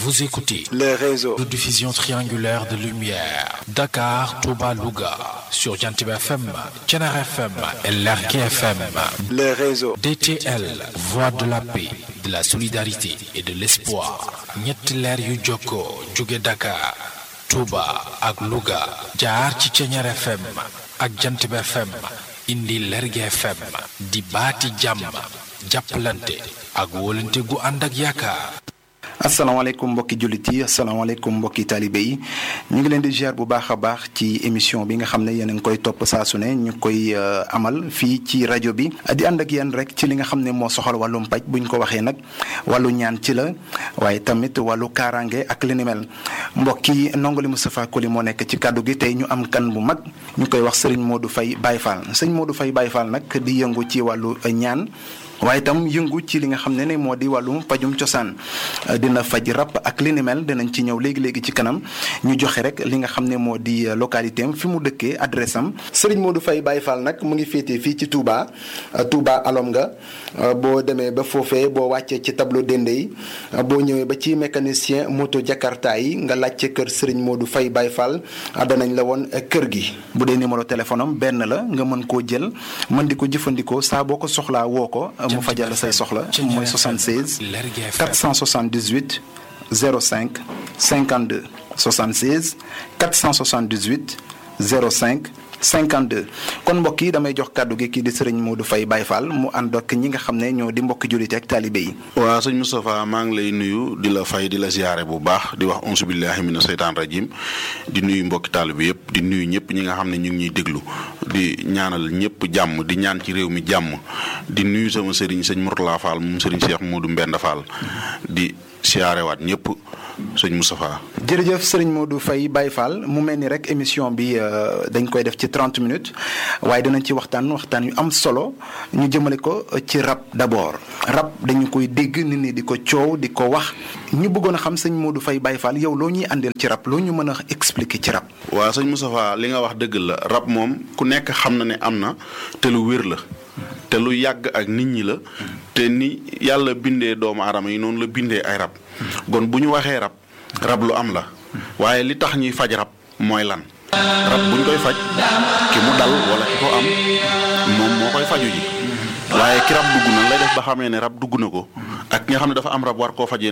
Vous écoutez le réseau de diffusion triangulaire de lumière Dakar, Touba, Louga sur Jantib FM, Thiénaba FM et Lergui FM. le réseau DTL, voix de la paix, de la solidarité et de l'espoir. ñetti leer yu jokkoo jóge Dakar, Touba ak Louga jaar ci Thiénaba FM ak Jantib FM indi Lergui FM di baati jàmm jàppalante ak wóolante gu ànd ak yaakaar. asalaamaaleykum mbokki jullit yi asalaamaaleykum mbokki taalibe yi ñu ngi leen di ziar bu baax a baax ci émission bi nga xam ne yéen a ngi koy topp saa su ne ñu koy amal fii ci rajo bi di ànd ak yéen rek ci li nga xam ne moo soxal wàllum paj bu ñu ko waxee nag wàllu ñaan ci la waaye tamit wàllu kaaraange ak li ni mel mbokki ndongali Moustapha Koli moo nekk ci kàddu gi tey ñu am kan bu mag ñu koy wax Serigne Modou Faye Baye Fall sëñ Modou Faye Baye Fall nag di yëngu ci wàllu ñaan. waaye itam yëngu ci li nga xam ne ne moo di wàllum pajum cosaan dina faj rab ak li ni mel dinañ ci ñëw léegi léegi ci kanam ñu joxe rek li nga xam ne moo di localité am fi mu dëkkee adresse am. Serigne Modou Faye Baye Fall nag mu ngi féetee fii ci Touba Touba alom nga boo demee ba foofee boo wàccee ci tableau dende yi boo ñëwee ba ci mécanicien moto Jakarta yi nga laajte kër Serigne Modou Faye Baye Fall danañ la woon kër gi. bu dee numéro téléphone am benn la nga mën koo jël mën di ko jëfandikoo saa boo ko soxlaa woo ko. mu fajal say soxla mooy 76 478 05 52 76 478 05 52 kon mbokk yi damay jox kàddu gi kii di sëriñ Modou Faye Baye Fall mu ànd ak ñi nga xam ne ñoo di mbokki jullit ak taalibe yi. waaw sëñ Moustapha maa ngi lay nuyu di la fay di la ziyaare bu baax di wax onsu billahi mina seytaan rajim di nuyu mbokki taalibe yëpp di nuyu ñëpp ñi nga xam ne ñu ngi ñuy déglu di ñaanal ñëpp jàmm di ñaan ci réew mi jàmm di nuyu sama sëriñ sëñ Mourtala Fall moom sëriñ Cheikh Modou Mbenda Fall di siyaarewaat ñëpp sëñ Moustapha. jërëjëf sëriñ Modou Faye Baye Fall mu mel ni rek émission bi dañ koy def ci 30 minutes waaye dinañ ci waxtaan waxtaan yu am solo ñu jëmale ko ci rab d'abord rab dañu koy dégg nit ñi di ko coow di ko wax ñu bëggoon a xam sëñ Modou Faye Baye Fall yow loo ñuy àndeel ci rab loo ñu mën a expliquer ci rab. waaw sëñ Moustapha li nga wax dëgg la rab moom ku nekk xam na ne am na te lu wér la. te lu yàgg ak nit ñi la te ni yàlla bindee doomu aadama yi noonu la bindee ay rab kon bu ñu waxee rab rab lu am la waaye li tax ñuy faj rab mooy lan rab bu ñu koy faj ki mu dal wala ki ko am moom moo koy faju ji waaye ki rab dugg na lay def ba xamee ne rab dugg na ko ak ki nga xam ne dafa am rab war koo fajee